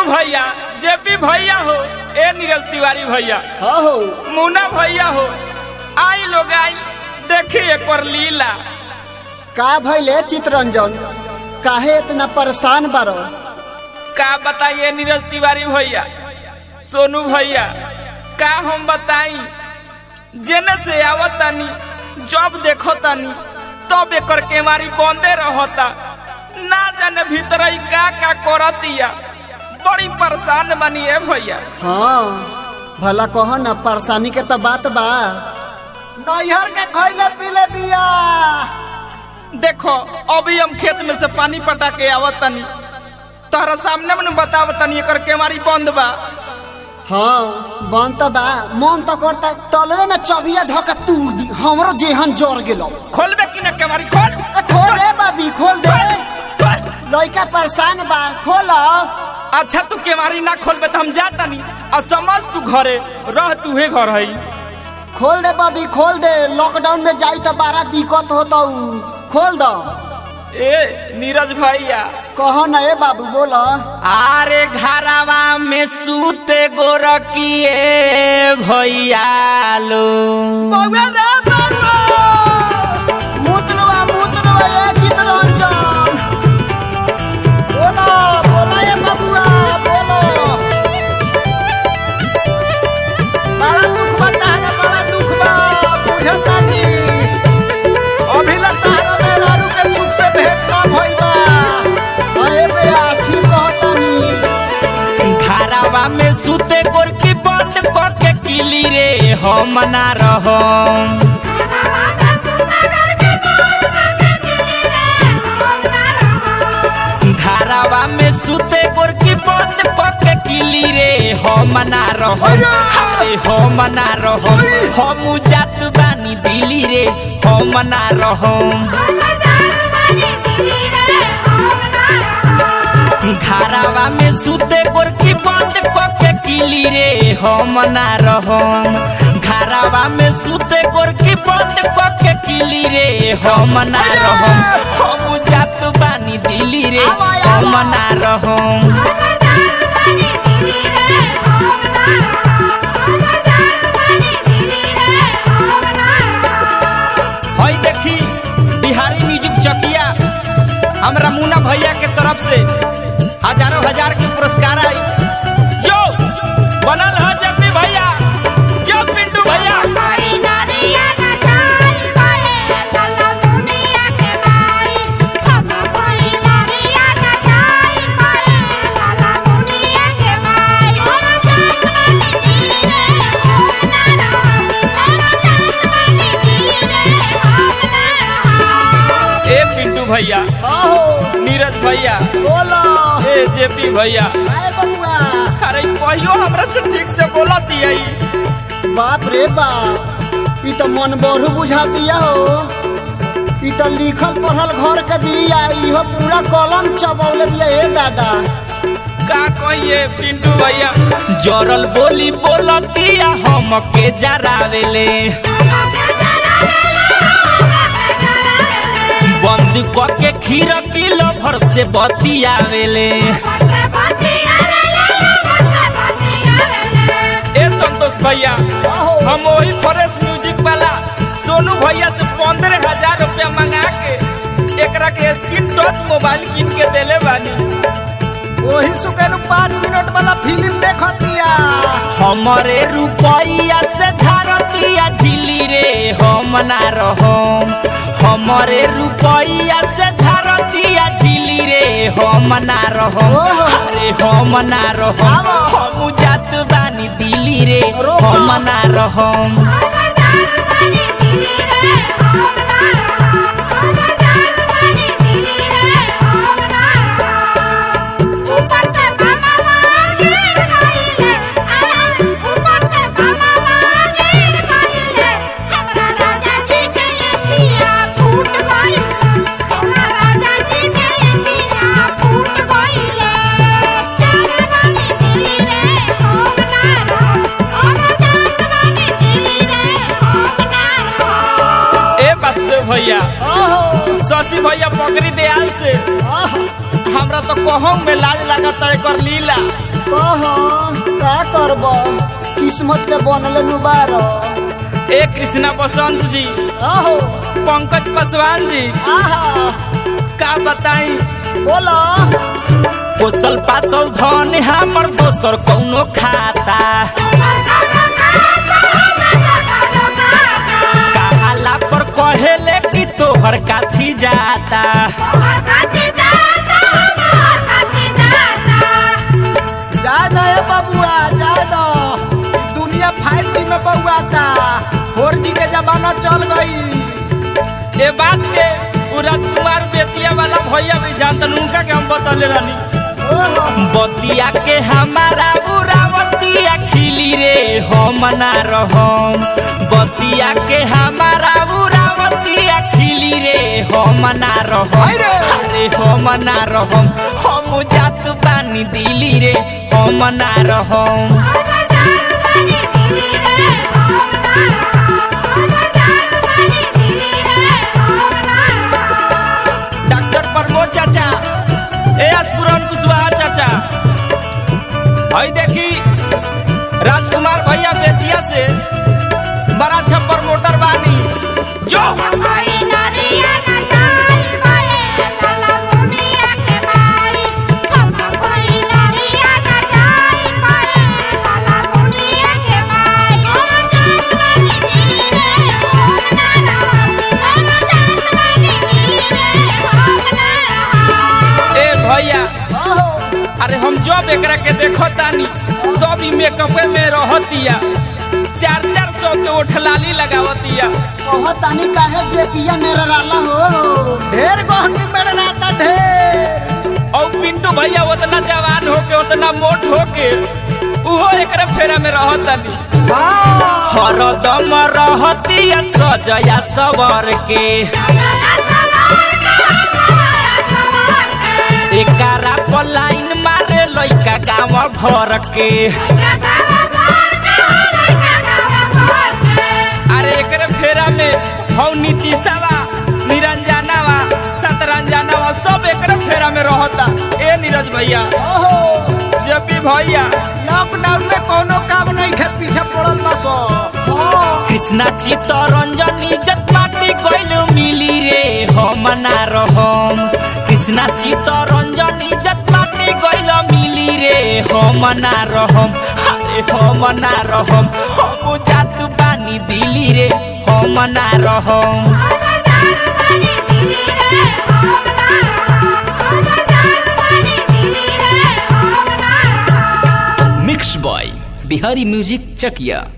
पिंटू भैया जेपी भैया हो ए नीरज तिवारी भैया हाँ हो मुन्ना भैया हो आई लोग आई देखी एक बार लीला का भैले चितरंजन काहे इतना परेशान बारो का बताइए नीरज तिवारी भैया सोनू भैया का हम बताई जेने से आवत तानी जब देखो तानी तब एकर केवारी बंदे रहता ना जाने भीतर ही का का करतिया बड़ी परेशान बनी है भैया हाँ भला कहो न परेशानी के तो बात बा नैहर के खैले पीले बिया देखो अभी हम खेत में से पानी पटा के आवत तनी तोहरा सामने में बतावत तनी एकर केवारी बंद बा हाँ बन तो बा मन तो करता तलवे में चबिया धोके तूर दी हमरो जेहन जोर गेलो खोलबे कि ना केवारी खोल ए, खोल रे बाबी खोल दे लड़का परेशान बा खोलो अच्छा तू केवारी ना खोलबे तो हम जाता नहीं और समझ तू घरे रह तू हे घर है खोल दे बाबी खोल दे लॉकडाउन में जाई तो बड़ा दिक्कत होता खोल दो ए नीरज भैया कहो न ए बाबू बोलो आरे घरवा में सूते गोरकिए भैया लो मुतलवा मुतलवा ए चितरंजन बोलो बोलो ए बबुआ बोलो बड़ा दुख बता है बड़ा दुख बा बुझता नी अभी लगता है रे लालू के दुख से भेंट ना भइल बा अरे बे आखी कहता नी घरवा में सूते गोरकी बंद करके किली रे हम ना रहो घरवा में सूते गोरकी बंद करके किली रे हम ना रहो हाय हम ना रहो हम जात बानी दिली रे हम ना रहो घरवा में सूते गोरकी बंद करके किली रे हम ना रहो घरवा में सूते गोरकी बंद करके किली रे हम ना रहो हम जात बानी दिली रे हम ना रहो हई देखी बिहारी म्यूजिक चकिया हमरा मुन्ना भैया के तरफ से हजारों हजार के पुरस्कार आई जो बनल है जब भी भैया जो पिंटू भैया ए पिंटू भैया आहो नीरज भैया बोलो ए जेपी भैया आए बबुआ अरे कहियो हमरा से ठीक से बोला दिया बाप रे बाप ई तो मन बढ़ू बुझा दिया हो ई तो लिखल पढ़ल घर के बिया इहो पूरा कलम चबौले बिया हे दादा का कहिए पिंटू भैया जरल बोली बोलतिया हम के जरावेले बंद करके खीर किलो भर से बतियावेले ए संतोष भैया आहो हम वही फ्रेश म्यूजिक वाला सोनू भैया से पंद्रह हजार रुपया मंगा के एकरा के स्क्रीन टच मोबाइल किन के देले बानी वही सुकेनु पाँच मिनट वाला फिल्म देखतिया हमारे रुपैया से झारतिया झिली रे हम ना रहो हमारे रुपैया से झारतिया झिली रे हम ना रहो ओहो। अरे हम ना रहो आवा। हम जात बानी दिली रे रोको। हम ना रहो ए बसदेव भैया आहो शशि भैया पकड़ी दयाल से आहो हमरा तो कहूँ में लाज लगता है कर लीला कह का करब किस्मत के बनल नुबार ए कृष्णा बसंत जी आहो पंकज पासवान जी आहा का बताई बोलो पोसल पासल धन हमर दोसर कौनो खाता कहाला पर कहेले कि तोहर काथी जाता जाए दो ए बबुआ जाए दो दुनिया फाइव जी में बउआता फोर जी के जमाना चल गई ए बात के उ राजकुमार बेतिया वाला भैया भी जानतन उनका के हम बतले रहनी ओहो बतिया के हमारा उरावतिया खिली रे हम ना रहम बतिया के हमारा उरावतिया खिली रे हम ना रहम हाय रे। अरे हम ना रहम हम जात बानी दिली रे हम ना रहम डॉक्टर प्रमोद चाचा ए अस्पुरन कुशवाहा चाचा हई देखी राजकुमार भैया बेतिया से बड़ा छप्पर मोटर बानी जो ए भैया आहो अरे हम जब एकरा के देखो तानी तब ई मेकअप में रहतिया चार चार सौ के ओठलाली लगावतिया बहुत तानी काहे जे पिया मेरा राला हो ढेर गहनी मेरा राता ढेर और पिंटू भैया उतना जवान होके उतना मोट होके उहो एकरे फेरा में रहतनी वाह हरदम रहतिया सजया सवर के एकारा पर लाइन मारे लइका गाँव भर के अरे एकरे फेरा में हौ नीतीशवा निरंजनावा सतरंजनावा सब एकरे फेरा में रहता ए नीरज भैया ओहो जब भी भैया लॉकडाउन में कोनो काम नहीं खे पीछे पड़ल बा सो कृष्णा चित्तरंजन इज्जत माटी गइल मिली रे हम ना रहम कृष्णा चित्तरंजन इज्जत माटी गइल मिली रे हम ना रहम अरे हम ना रहम हम जात बानी दिली रे हम ना रहम mix by Bihari music Chakiya